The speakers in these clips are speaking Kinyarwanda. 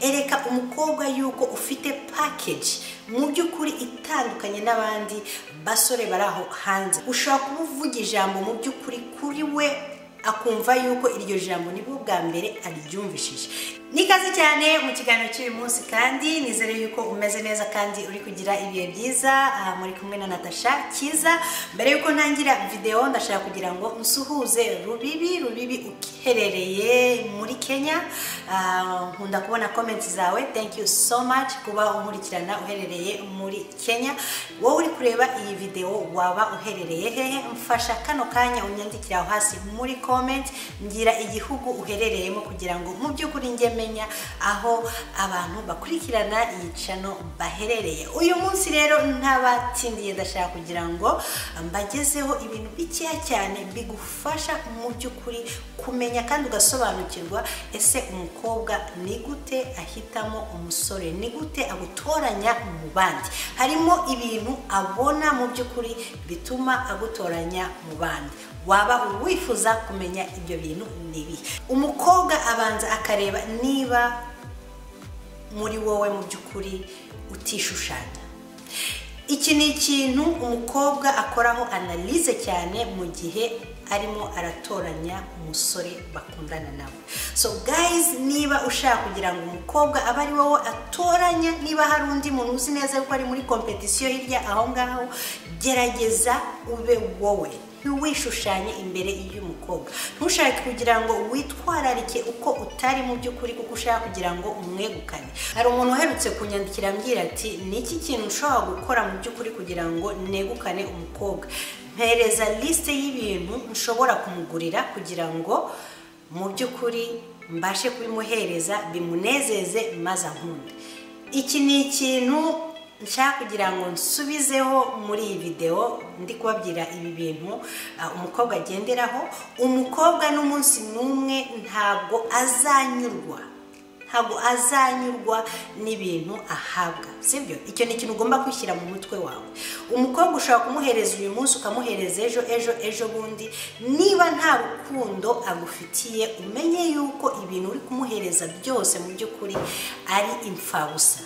ereka umukobwa yuko ufite pakeji mu by'ukuri itandukanye n'abandi basore bari aho hanze ushobora kumuvuga ijambo mu by'ukuri kuri we akumva yuko iryo jambo nibwo bwa mbere aryumvishije ni kaze cyane mu kiganiro cy'uyu munsi kandi nizere yuko umeze neza kandi uri kugira ibihe byiza aha muri kumwe na natasha cyiza mbere yuko ntangira videwo ndashaka kugira ngo nsuhuze rubibi rubibi uherereye muri kenya Ah, nkunda kubona komenti zawe thank you so much kuba unkurikirana uherereye muri kenya wowe uri kureba iyi videwo waba uherereye hehe mfasha kano kanya unyandikire aho hasi muri komenti ngira igihugu uherereyemo kugira ngo mu by'ukuri njye menya aho abantu bakurikirana iyi cano baherereye uyu munsi rero ntabatindiye ndashaka kugira ngo mbagezeho ibintu bikeya cyane bigufasha mu by'ukuri kumenya kandi ugasobanukirwa ese umukobwa ni gute ahitamo umusore ni gute agutoranya mu bandi harimo ibintu abona mu by'ukuri bituma agutoranya mu bandi waba wifuza kumenya ibyo bintu ni ibihe umukobwa abanza akareba niba muri wowe mu by'ukuri utishushanya iki ni ikintu umukobwa akoraho analize cyane mu gihe arimo aratoranya umusore bakundana nawe so guys niba ushaka kugira ngo umukobwa abe ari wowe atoranya niba hari undi muntu uzi neza yuko ari muri kompetisiyo hirya aho ngaho gerageza ube wowe ntiwishushanye imbere y'umukobwa ntushake kugira ngo witwararike uko utari mu by'ukuri kuko ushaka kugira ngo umwegukane hari umuntu uherutse kunyandikira ambwira ati ni iki kintu ushobora gukora mu by'ukuri kugira ngo negukane umukobwa mpereza lisite y'ibintu nshobora kumugurira kugira ngo mu by'ukuri mbashe kubimuhereza bimunezeze maze ankunde iki ni ikintu nshaka kugira ngo nsubizeho muri iyi videwo ndi kubabwira ibi bintu ah, umukobwa agenderaho umukobwa n'umunsi n'umwe ntabwo azanyurwa ntabwo azanyurwa n'ibintu ahabwa sibyo icyo ni ikintu ugomba kwishyira mu mutwe wawe umukobwa ushobora kumuhereza uyu munsi ukamuhereza ejo ejo ejo bundi niba nta rukundo agufitiye umenye yuko ibintu uri kumuhereza byose mu by'ukuri ari imfabusa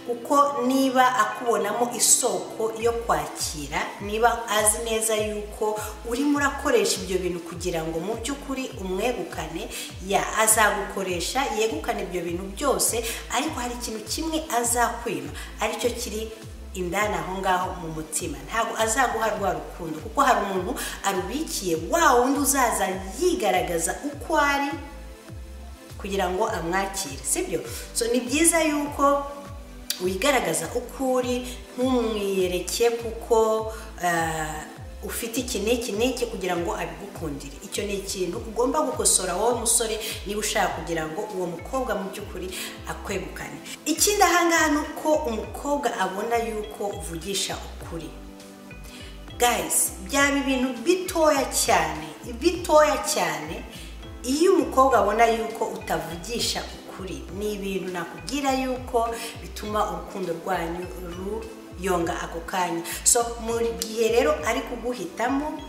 kuko niba akubonamo isoko yo kwakira niba azi neza yuko urimo urakoresha ibyo bintu kugira ngo mu by'ukuri umwegukane ya azagukoresha yegukane ibyo bintu byose ariko hari ikintu kimwe azakwima aricyo kiri indani aho ngaho mu mutima ntabwo azaguha rwa rukundo kuko hari umuntu arubikiye wa wundi uzaza yigaragaza uko ari kugira ngo amwakire sibyo so ni byiza yuko wigaragaza uko uri ntumwiyereke kuko eh, ufite iki n'iki n'iki kugira ngo abigukundire icyo ni ikintu ugomba gukosora wowe musore niba ushaka kugira ngo uwo mukobwa mu by'ukuri akwegukane ikindi ahangaha ni uko umukobwa abona yuko uvugisha ukuri guys byaba ibintu bitoya cyane bitoya cyane iyo umukobwa abona yuko utavugisha ukuri ni ibintu nakubwira yuko bituma urukundo rwanyu ruyonga ako kanya so mu gihe rero ari kuguhitamo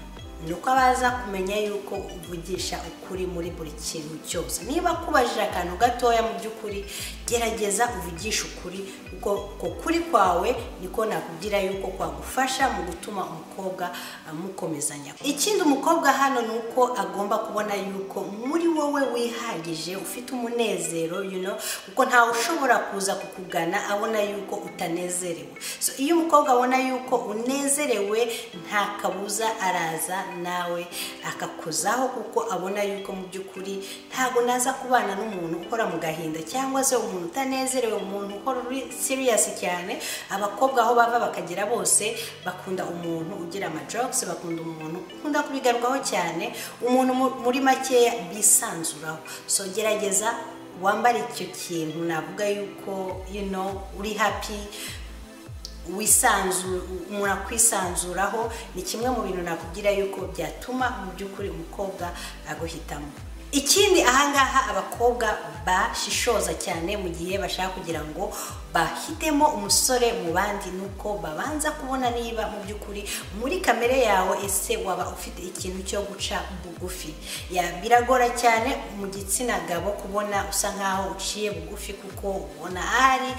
ni uko abaza kumenya yuko uvugisha ukuri muri buri kintu cyose niba akubajije akantu gatoya mu by'ukuri gerageza uvugishe ukuri kuko ku kuri kwawe niko nakubwira yuko kwagufasha mu gutuma umukobwa amukomezanya ikindi umukobwa hano ni uko agomba kubona yuko muri wowe wihagije ufite umunezero you know, kuko ntawe ushobora kuza kukugana abona yuko utanezerewe so iyo umukobwa abona yuko unezerewe nta kabuza araza nawe akakuzaho kuko abona yuko mu by'ukuri ntabwo naza kubana n'umuntu ukora mu gahinda cyangwa se umuntu utanezerewe umuntu ukora uri siriyasi cyane abakobwa aho bava bakagera bose bakunda umuntu ugira amajokisi bakunda umuntu ukunda kubigarwaho cyane umuntu mu- muri makeya bisanzuraho so gerageza wambare icyo kintu navuga yuko you know, uri happy wisanzu umuntu akwisanzuraho ni kimwe mu bintu nakubwira yuko byatuma mu by'ukuri umukobwa aguhitamo ikindi ahangaha abakobwa bashishoza cyane mu gihe bashaka kugira ngo bahitemo umusore mu bandi ni uko babanza kubona niba mu by'ukuri muri kamere yawe ese waba ufite ikintu cyo guca bugufi Ya, biragora cyane mu gitsina gabo kubona usa nkaho uciye bugufi kuko ubona ahari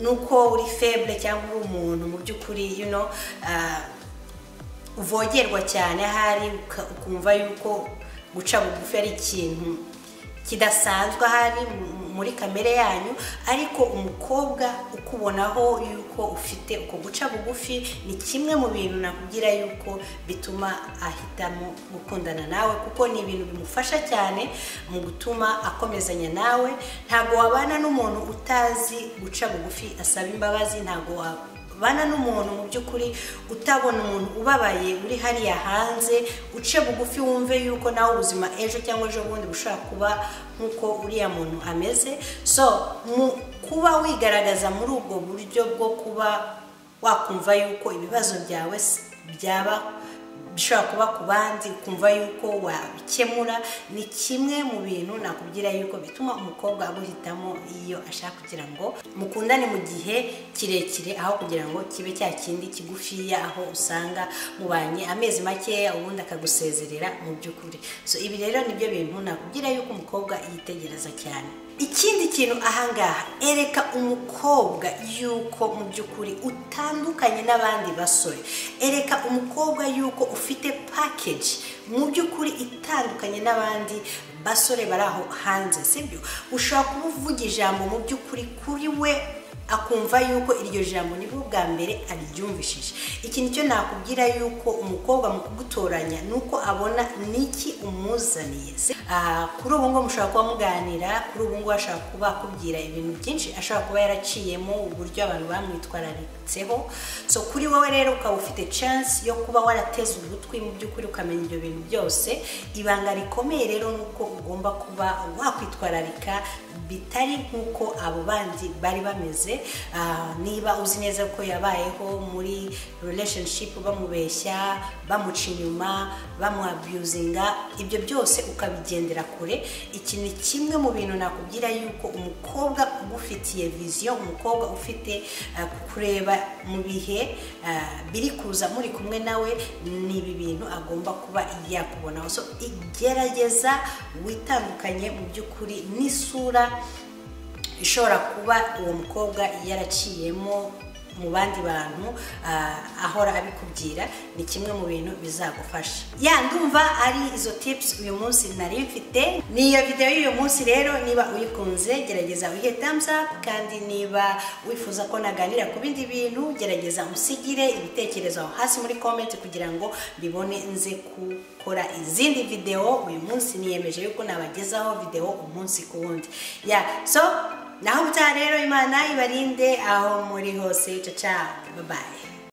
nuko uri feble cyangwa uri umuntu mu by'ukuri you know, ah, uvogerwa cyane ahari uka- ukumva yuko guca bugufi ari ikintu kidasanzwe ahari mu- muri kamere yanyu ariko umukobwa ukubonaho yuko ufite uko guca bugufi ni kimwe mu bintu nakubwira yuko bituma ahitamo gukundana nawe kuko ni ibintu bimufasha cyane mu gutuma akomezanya nawe ntabwo wabana n'umuntu utazi guca bugufi asaba imbabazi ntabwo wa bana n'umuntu mu by'ukuri utabona umuntu ubabaye uri hariya hanze uce bugufi wumve yuko nawe ubuzima ejo cyangwa ejo bundi bushobora kuba nk'uko uriya muntu ameze so mu kuba wigaragaza muri ubwo buryo bwo kuba wakumva yuko ibibazo byawe s- byaba bishobora kuba ku bandi ukumva yuko wabikemura ni kimwe mu bintu nakubwira yuko bituma umukobwa aguhitamo iyo ashaka kugira ngo mukundane mu gihe kirekire aho kugira ngo kibe cya kindi kigufiya aho usanga mubanye amezi makeya ubundi akagusezerera mu by'ukuri so ibi rero nibyo bintu nakubwira yuko umukobwa yitegereza cyane ikindi kintu ahangaha ereka umukobwa yuko mu by'ukuri utandukanye n'abandi basore ereka umukobwa yuko ufite package mu by'ukuri itandukanye n'abandi basore bari aho hanze sibyo ushobora kuba uvuga ijambo mu by'ukuri kuri we akumva yuko iryo jambo nibwo bwa mbere aryumvishije iki nicyo nakubwira yuko umukobwa mu kugutoranya ni uko abona niki umuzaniye Se- Ah, kuri ubu ngubu mushobora kuba muganira kuri ubu ngubu ashobora kuba akubwira ibintu byinshi ashobora kuba yaraciyemo uburyo abantu bamwitwararitseho so kuri wowe rero ukaba ufite chance yo kuba warateze ugutwi mu by'ukuri ukamenya ibyo bintu byose ibanga rikomeye rero ni uko ugomba kuba wakwitwararika bitari nk'uko abo bandi bari bameze Ah, niba uzi neza ko yabayeho muri relationship bamubeshya bamuca inyuma bamuabusinga ibyo byose ukabigendera kure iki ni kimwe mu bintu nakubwira yuko umukobwa ugufitiye viziyo umukobwa ufite ah, kureba mu bihe ah, biri kuza muri kumwe nawe ni ibi bintu agomba kuba yakubonaho so igerageza witandukanye mu by'ukuri n'isura ishobora kuba uwo mukobwa yaraciyemo mu bandi bantu ah, ahora abikubwira ni kimwe mu bintu bizagufasha ya ndumva ari izo tips uyu munsi nari mfite ni iyo videwo y'uyu munsi rero niba uyikunze gerageza uyihe thumbs up kandi niba wifuza ko naganira ku bindi bintu gerageza usigire ibitekerezo aho hasi muri comment kugira ngo mbibone nze gukora izindi videwo uyu munsi niyemeje yuko nabagezaho videwo umunsi ku wundi ya so naho ubutaha rero imana ibarinde aho muri hose caca babaye